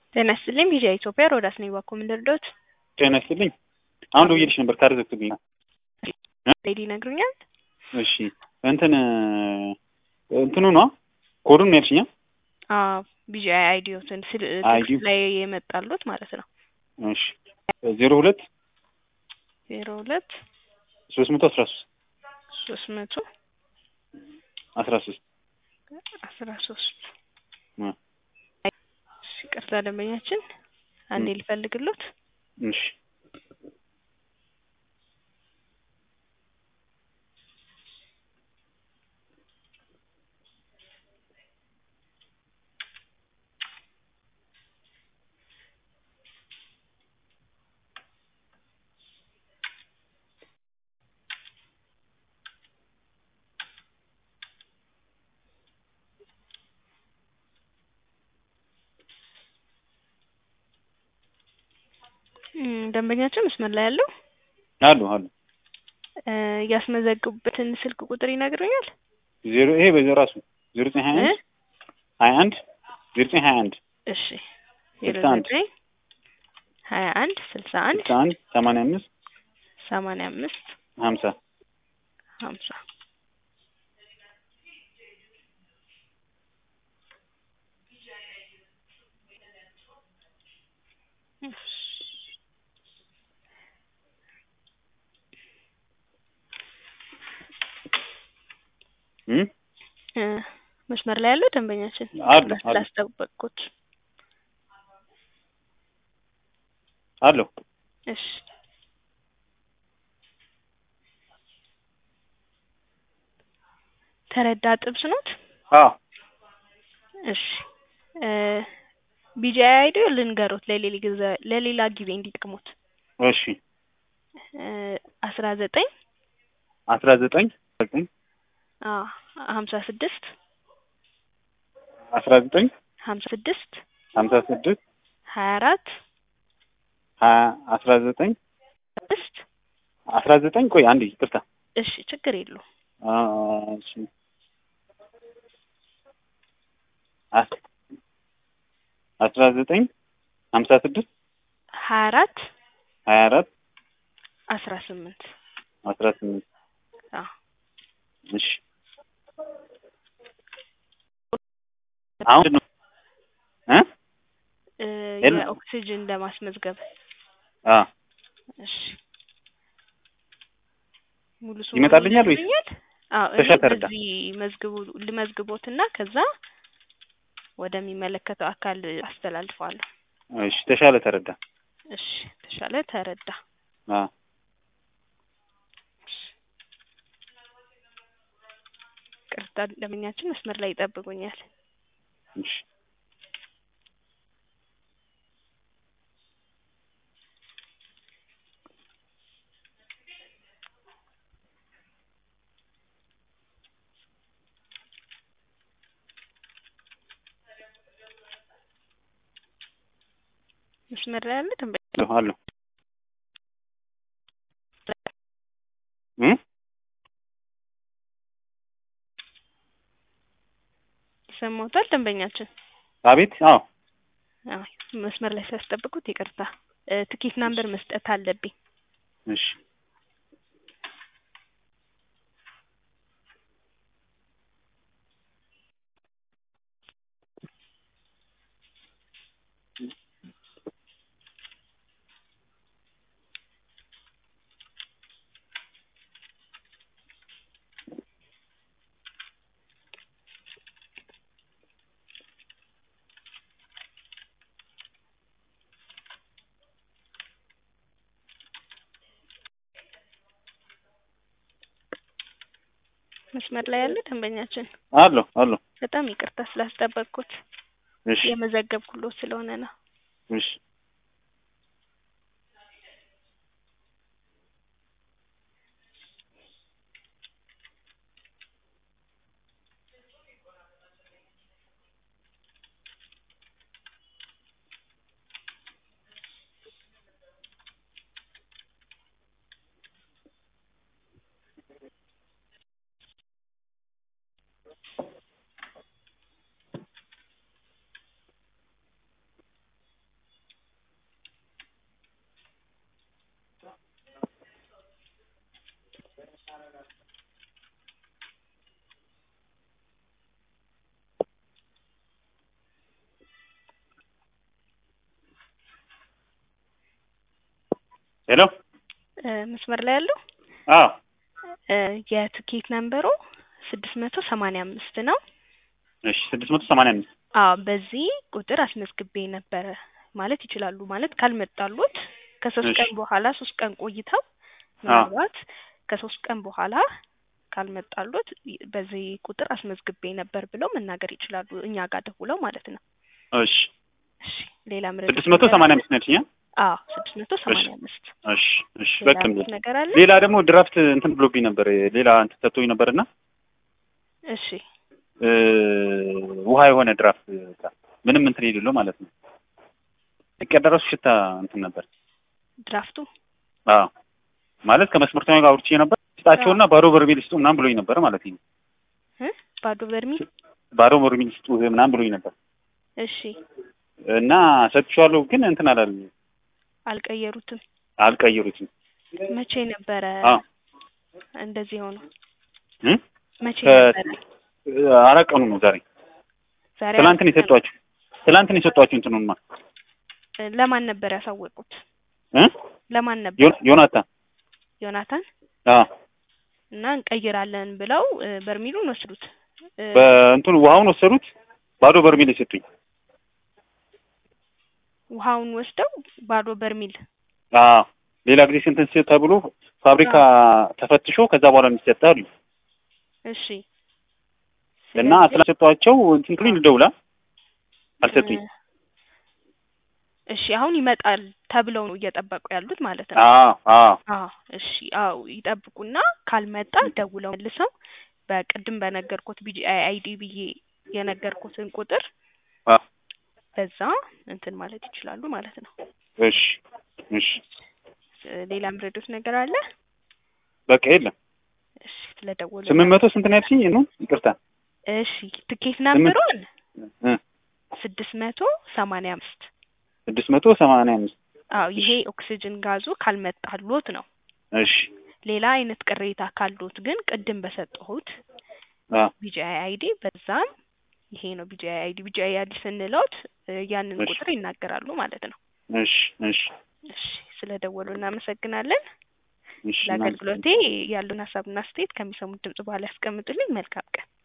ጤና ይስጥልኝ ቪዥያ ኢትዮጵያ ሮዳስ ነኝ ባኮ ምን ልርዳዎት? ጤና ይስጥልኝ። አሁን ደውዬልሽ ነበር ካርድ ዘግቶብኝ ነው። ሌዲ ይነግሩኛል። እሺ እንትን እንትኑ ነው ኮዱን ነው ያልሽኛ? አዎ ቪዥያ አይዲዮትን ስል አይዲዮ። ቴክስት ላይ የመጣሉት ማለት ነው። እሺ ዜሮ ሁለት ዜሮ ሁለት ሶስት መቶ አስራ ሶስት ሶስት መቶ አስራ ሶስት አስራ ሶስት እ እሺ ይቅርታ ደንበኛችን አንዴ ልፈልግሎት። እሺ እም፣ ደንበኛችን መስመር ላይ ያለው አሉ አሉ እ ያስመዘግቡበትን ስልክ ቁጥር ይነግሩኛል? ዜሮ ይሄ በዚህ ራሱ ዜሮ ዘጠኝ ሀያ እ አንድ ሀያ አንድ ዜሮ ዘጠኝ ሀያ አንድ እሺ ዜሮ ስልሳ አንድ ዘጠኝ ሀያ አንድ ስልሳ አንድ ስልሳ አንድ ሰማንያ አምስት ሰማንያ አምስት ሀምሳ ሀምሳ እም እ መስመር ላይ ያለው ደንበኛችን አሉ አሉ ስላስጠበቅኩት አሉ እሺ ተረዳ ጥብስ ኖት? አዎ እሺ እ ቢጂአይ አይዲዮ ልንገሮት ለሌላ ጊዜ ለሌላ ጊዜ እንዲጠቅሙት እሺ እ አስራ ዘጠኝ አስራ ዘጠኝ ዘጠኝ አ ሀምሳ ስድስት አስራ ዘጠኝ ሀምሳ ስድስት ሀምሳ ስድስት ሀያ አራት ሀያ አስራ ዘጠኝ ስድስት አስራ ዘጠኝ ቆይ አንዴ ይቅርታ እሺ ችግር የለውም አ እሺ አስ- አስራ ዘጠኝ ሀምሳ ስድስት ሀያ አራት ሀያ አራት አስራ ስምንት አስራ ስምንት አ እሺ አሁን ነው እ እ የለም። የኦክሲጅን ለማስመዝገብ አ እሺ ሙሉ ስሙ ይመጣልኛል ወይስ? ይነግሩኛል? አዎ እኔ ተሻለ ተረዳ። በዚህ መዝግቡ ልመዝግቦትና ከዛ ወደሚመለከተው አካል አስተላልፈዋለሁ። እሺ ተሻለ ተረዳ እሺ ተሻለ ተረዳ። አ ቅርታ ደንበኛችን መስመር ላይ ይጠብቁኛል። እሺ መስመር ላይ ያለ ደንበኛ አለሁ አለሁ እ ይሰማዎታል ደንበኛችን? አቤት አዎ አዎ መስመር ላይ ሲያስጠብቁት ይቅርታ እ ትኬት ናምበር መስጠት አለብኝ። እሺ መስመር ላይ ያለ ደንበኛችን አለሁ አለሁ በጣም ይቅርታ ስላስጠበቅኩት እሺ የመዘገብኩሎት ስለሆነ ነው። እሺ ሄሎ እ መስመር ላይ ያለው አዎ እ የትኬት ነምበሩ ስድስት መቶ ሰማንያ አምስት ነው። እሺ ስድስት መቶ ሰማንያ አምስት አዎ በዚህ ቁጥር አስመዝግቤ ነበረ ማለት ይችላሉ። ማለት ካልመጣሉት ከሶስት እሺ። ቀን በኋላ ሶስት ቀን ቆይተው ምናልባት ከሶስት ቀን በኋላ ካልመጣሉት ይ- በዚህ ቁጥር አስመዝግቤ ነበር ብለው መናገር ይችላሉ። እኛ ጋር ደውለው ማለት ነው። እሺ እሺ ሌላ ምረጥ ስድስት መቶ ሰማንያ አምስት ነች ኛ አዎ ስድስት መቶ ሰማንያ አምስት እሺ እሺ ሌላ በቃ ምረጥ ነገር አለ? ሌላ ደግሞ ድራፍት እንትን ብሎብኝ ነበር ሌላ እንትን ሰጥቶኝ ነበርና እሺ እ ውሃ የሆነ ድራፍት በቃ ምንም እንትን የሌለው ማለት ነው። ሲቀደረሱ ሽታ እንትን ነበር። ድራፍቱ አዎ ማለት ከመስመርተኛ ጋር አውርቼ ነበር። ስጣቸውና ባዶ በርሜል ስጡ ምናምን ብሎኝ ነበር ማለት ነው። እ ባዶ በርሚል ባዶ በርሜል ስጡ ምናምን ብሎኝ ነበር እሺ እና ሰጥቼዋለሁ፣ ግን እንትን አላል አልቀየሩትም። አልቀየሩትም። መቼ ነበረ አዎ እንደዚህ ሆነው? እ መቼ ከ- ነበረ? አራት ቀኑ ነው ዛሬ። ዛሬ ትላንት ነው አራት ቀን። የሰጧችሁ። ትላንት ነው የሰጧችሁ እንትኑንማ ለማን ነበር ያሳወቁት? እ ለማን ነበር? ዮ- ዮናታን ዮናታን አዎ እና እንቀይራለን ብለው እ፣ በርሚሉን ወሰዱት። እ፣ በእንትኑ ውሃውን ወሰዱት። ባዶ በርሜል የሰጡኝ። ውሃውን ወስደው ባዶ በርሚል አዎ ሌላ ጊዜ ስንት እንትን ተብሎ ፋብሪካ ተፈትሾ ከዛ በኋላ የሚሰጥ አሉ እሺ እና ስለዚህ- ስላሰጧቸው እንትን ብሎኝ ልደውላ አልሰጡኝ። እ፣ እሺ አሁን ይመጣል ተብለው ነው እየጠበቁ ያሉት ማለት ነው። አዎ አዎ አዎ እሺ አዎ ይጠብቁና ካልመጣ ደውለው መልሰው በቅድም በነገርኩት ቢጂአይ አይዲ ብዬ የነገርኩትን ቁጥር አዎ በዛ እንትን ማለት ይችላሉ ማለት ነው። እሺ እሺ እ፣ ሌላ ምረዱት ነገር አለ? በቃ የለም። እሺ ስለደወሉ ስምንት መቶ ስንት ነው ያልሽኝ? ነው ይቅርታ። እሺ ትኬት ናምበሩን እ ስድስት መቶ ሰማንያ አምስት ስድስት መቶ ሰማንያ አምስት አዎ ይሄ ኦክሲጅን ጋዙ ካልመጣሎት ነው። እሺ ሌላ አይነት ቅሬታ ካሎት ግን ቅድም በሰጠሁት አ ቢጂአይ አይዲ በዛም ይሄ ነው ቢጂአይ አይዲ ቢጂአይ አይዲ ስንለውት እ፣ ያንን እሺ። ቁጥር ይናገራሉ ማለት ነው። እሺ እሺ እሺ ስለደወሉ እናመሰግናለን። እሺ ለአገልግሎቴ ያሉን ሀሳብና አስተያየት ከሚሰሙት ድምጽ በኋላ ያስቀምጡልኝ። መልካም ቀን።